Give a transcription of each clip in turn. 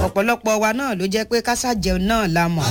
ọ̀pọ̀lọpọ̀ wa náà ló jẹ́ pé kásá jẹun náà la mọ̀.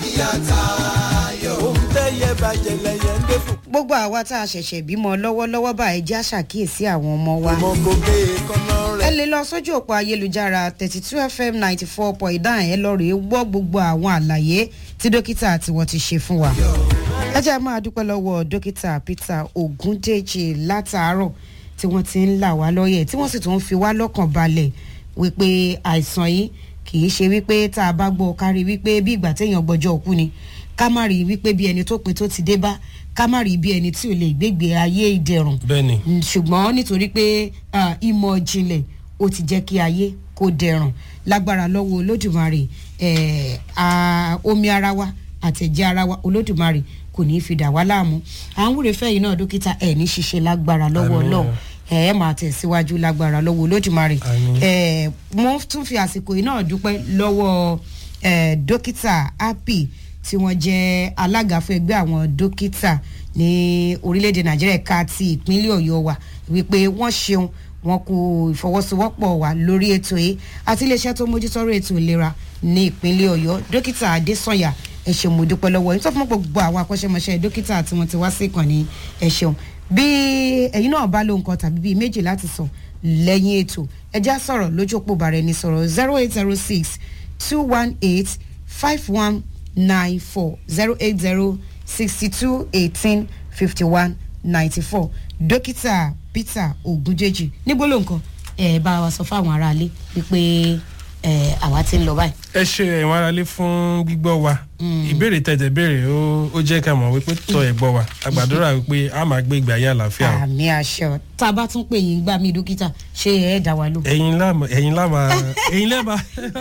ohun tẹ́yẹ bàjẹ́ lẹ́yẹ ń dé fún. gbogbo àwa tá a ṣẹ̀ṣẹ̀ bímọ lọ́wọ́lọ́wọ́ báyìí já ṣàkíyèsí àwọn ọmọ wa. ọmọ gòkè kọ́nà ẹ rẹ̀. lè lọ sójú òpó ayélujára thirty two fm ninety four point nine ẹ lọ rèé gbọ́ gbogbo àwọn àlàyé tí dókítà tí wọ́n ti ṣe fún wa. ẹ jẹ́ máa dúpẹ́ lọ́wọ́ dókítà peter ogundeji látàárọ̀ tí wọ́n ti ń là wá lọ́yẹ̀ tí wọ́n sì tún ń fi wá lọ́kàn balẹ̀ wípé àìsàn yìí kì í ṣe wípé tá a bá gbọ́ kárí wípé bí ìgbà téèyàn gbọ́jọ́ òkú ni ká má rí wípé bí ẹni tó pin tó ti dé bá ká má rí bí ẹni tí ò lè gbégbé ayé ìdẹ̀rùn bẹ́ẹ̀ni Mm, ṣùgbọ́n nítorí pé ah, ìmọ̀ ìjìnlẹ̀ ó ti jẹ́ kí ayé kó dẹrùn lágbára lọ́wọ́ olódùmarè eh, ah, omi ara wa àtẹ̀jẹ́ ara wa olódùmarè kò ní í fi dà wá láàmú à ń wúre fẹ́yìn náà dókítà ẹ̀ ní ṣiṣẹ́ lágbára lọ́wọ́ Àmín. ọlọ́run ẹ̀ ẹ́ máa tẹ̀síwájú lágbára lọ́wọ́ olódùmarè Àmín. Eh, mo tún fi àsìkò yìí náà dúpẹ́ lọ́wọ́ eh, dókítà happy tí wọ́n jẹ́ alága fún ẹgbẹ́ àwọn dókítà ní orílẹ̀-èdè nàìjíríà ká ti ìpínlẹ̀ ọ̀yọ́ wa wípé wọ́n ṣeun wọn kò ìfọwọ́sowọ́pọ̀ wa lórí ètò yìí àti iléeṣẹ́ tó mójútọ́rọ̀ ètò ìlera ní ìpínlẹ̀ ọ̀yọ́ dókítà adésànyà ẹ ṣeun mo dúpẹ́ lọ́wọ́ yín tó fún gbogbo àwọn akọ́ṣẹ́mọṣẹ́ dókítà tí wọ́n ti wá sí ìkànnì ẹ ṣeun bí ẹ̀yin náà bá lóhun kan tàbí bíi méjì láti sọ lẹ́yìn ètò ẹ já sọ̀rọ̀ lójú òpó bàrẹ̀ ní sọ̀rọ̀ zero eight zero six two one eight five one nine four zero eight zero sixty two eighteen fifty one ninety four dókítà peter ogunjèjì níbo ló nǹkan ẹ bá wa sọ fáwọn aráalé wípé ẹ àwa ti ń lọ báyìí. ẹ ṣe ẹ̀wọ̀n aráalé fún gbígbọ́ wa ìbéèrè tẹ̀tẹ̀ béèrè ó ó jẹ́ ká mọ̀ wípé tọ́ ẹ̀ gbọ́ wa àgbàdúrà wípé a máa gbé ìgbé ayé àlàáfíà o. àmì àṣọ tá a bá tún pè yín gbà mí dókítà ṣé ẹ dá wa lò. ẹ̀yin láàmà ẹ̀yin láàmà ẹ̀yin lẹ́ẹ̀ma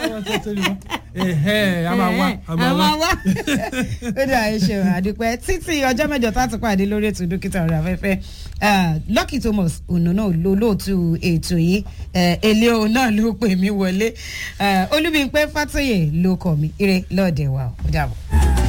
ẹ̀hẹ́ a máa wá a máa wá. wá. ó dà ẹ ṣeun àdúpẹ́ títí ọjọ́ mẹ́jọ tá a ti pàdé lórí ètò dókítà ọ̀rọ̀ afẹ́fẹ́ Ah, lucky thomas ònà náà ló lóòtú ètò yìí Eh, èlé òun náà ló pè mí wọlé olúbíńpẹ́ fàtòyè ló kọ̀ mí ire lọ́ọ̀dẹ̀ wa ó dàbọ̀.